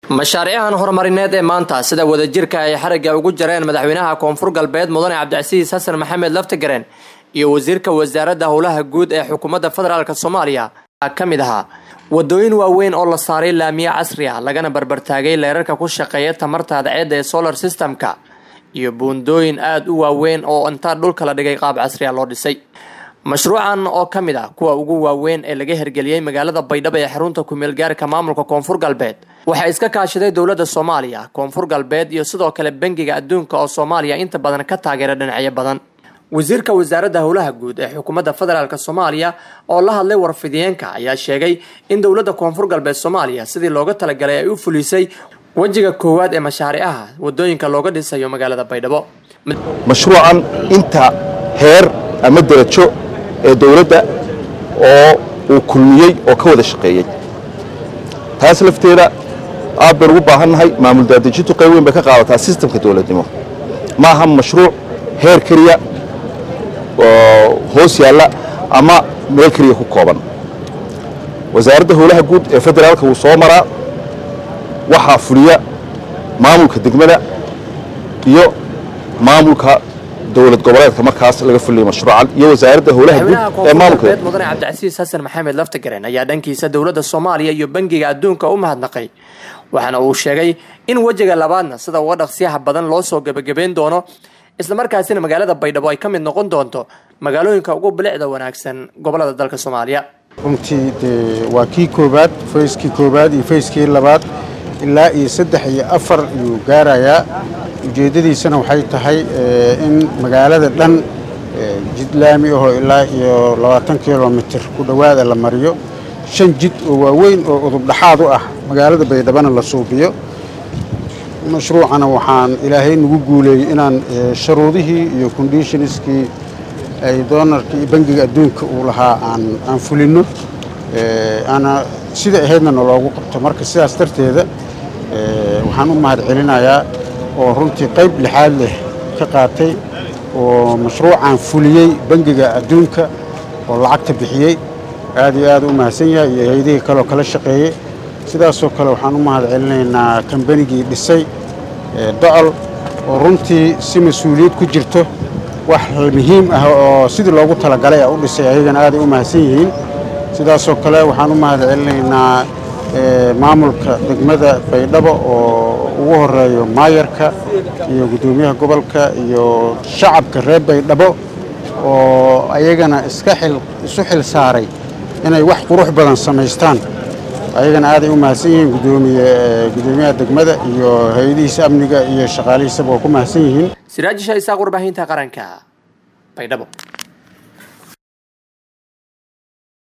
mashaariican horumarineed ee maanta sida wadajirka ay xarigga ugu jareen madaxweynaha koonfur galbeed mudane cabdicasiis xasan maxamed laftagareen iyo wasiirka wasaaradda howlaha guud ee xukuumadda federaalk soomaaliya ka mid ahaa wadooyin waaweyn oo la saaray laamiye casri ah lagana barbartaagay leerarka ku shaqeeya tamarta adceedda ee solar systemka iyo buundooyin aada u waaweyn oo intaa dhulka la dhigay qaab casri ah loo dhisay mashruucan oo ka mid ah kuwa ugu waaweyn ee laga hirgeliyey magaalada baydhabo ee xarunta kumeel gaarka maamulka koonfur galbeed waxaa iska kaashaday dowladda soomaaliya koonfur galbeed iyo sidoo kale bangiga adduunka oo soomaaliya inta badan ka taageera dhinacyo badan wasiirka wasaaradda howlaha guud ee xukuumadda federaalk soomaaliya oo la hadlay warfidiyeenka ayaa sheegay in dowladda koonfur galbeed soomaaliya sidii looga talagalay ay u fulisay wejiga koowaad ee mashaariicaha wadooyinka looga dhisayo magaalada baydhabo mashruucan inta heer ama derajo ee dowladda oo uu kulmiyey oo ka wada shaqeeyey taas lafteeda aad baynu ugu baahannahay maamul daadejintu qayb weyn bay ka qaadataa sistamka dowladnimo ma aha mashruuc heer keliya oo hoos yaalla ama meel keliya ku kooban wasaaradda howlaha guud ee federaalka wuu soo maraa waxaa fuliya maamulka degmada iyo maamulka dowlad goboleedka markaas laga fuliyay mashruucan iyo wasaaradda howlaha guud ee maamulka mudane cabdicasiis xasan maxamed laftagareen ayaa dhankiisa dowladda soomaaliya iyo bangiga adduunka u mahadnaqay waxaana uu sheegay in wejiga labaadna sida uga dhaqsiyaha badan loo soo gebagabeyn doono islamarkaasina magaalada baydhabo ay ka mid noqon doonto magaalooyinka ugu bilicda wanaagsan gobolada dalka soomaaliya runtii dee waa kii koobaad fayskii koobaad iyo fayskii labaad ilaa iyo saddex iyo afar ayuu gaarayaa ujeeddadiisana waxay tahay in magaalada dhan jid laami ahoo ilaa iyo labaatan kilomitir ku dhowaada la mariyo shan jid oo waaweyn oo udubdhaxaad u ah magaalada baydhabana la suubiyo mashruucana waxaan ilaahay nagu guuleeyey inaan sharuudihii iyo conditionskii ay doonarkii bangiga adduunka uu lahaa aan fulinno ana sida ahaydna naloogu qabto marka sidaas darteeda waxaan u mahad celinayaa oo runtii qayb lixaad leh ka qaatay oo mashruucan fuliyey bangiga adduunka oo lacagta bixiyey aad iyo aad u mahadsan yahay iyo hay-adihii kaleoo kala shaqeeyey sidaasoo kale waxaan u mahad celinaynaa kambanigii dhisay docol oo runtii si mas-uuliyad ku jirto wax muhiim ah oo sidii loogu talagalay a u dhisay ayagana aaday u mahadsan yihiin sidaasoo kale waxaan u mahad celinaynaa maamulka degmada baydhabo oo ugu horeeyo maayarka iyo guddoomiyaha gobolka iyo shacabka reer baydhabo oo ayagana iska isu xil saaray inay wax qurux badan samaystaan ayagana aaday u mahadsan yihiin gudoomiyaha degmada iyo hay-adihiisa amniga iyo shaqaalihiisaba waa ku mahadsan yihiin siraajisha isaaq warbaahinta qaranka baydhabo